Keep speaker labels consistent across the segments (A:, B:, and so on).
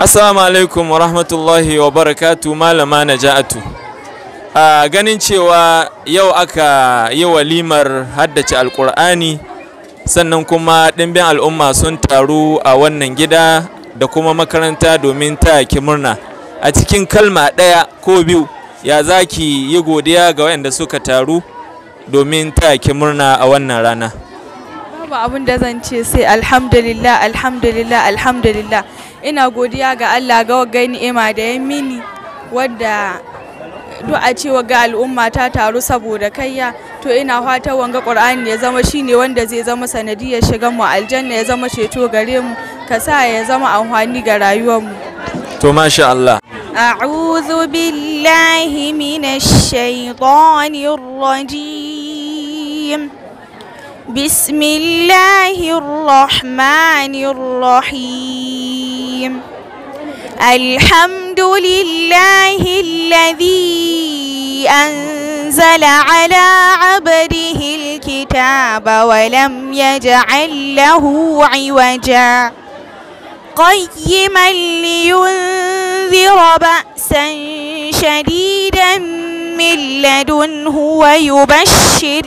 A: Assalamu alaikum wa rahmatullahi wa barakatu malama Naja'atu. A ganin cewa yau aka yi walimar haddace alkur'ani sannan kuma ɗimbin al'umma sun taru a wannan gida da kuma makaranta domin taya murna. A cikin kalma ɗaya ko biyu ya za ki yi godiya ga waɗanda suka taru domin taya murna a wannan rana.
B: Babu abin da zan ce sai alhamdulillah alhamdulillah alhamdulillah ina godiya ga Allah ga wagga ni'ima da ya mini wadda du'a cewa ga al'umma ta taru saboda kayya to ina fatan wanga Qur'ani ya zama shine wanda zai zama sanadiyar shigan mu aljanna ya zama ceto gare mu ka sa ya zama amfani ga rayuwar mu
A: To masha Allah.
B: أعوذ بالله من الشيطان الرجيم بسم الله الرحمن الرحيم الحمد لله الذي أنزل على عبده الكتاب ولم يجعل له عوجا قيما لينذر بأسا شديدا من لدنه ويبشر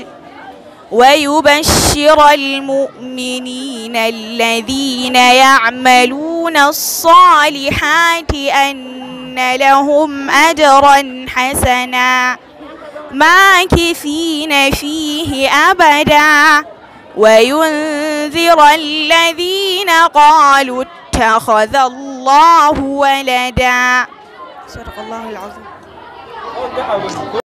B: ويبشر المؤمنين الذين يعملون الصالحات أن لهم أجرا حسنا ماكثين فيه أبدا وينذر الذين قالوا اتخذ الله ولدا صدق الله العظيم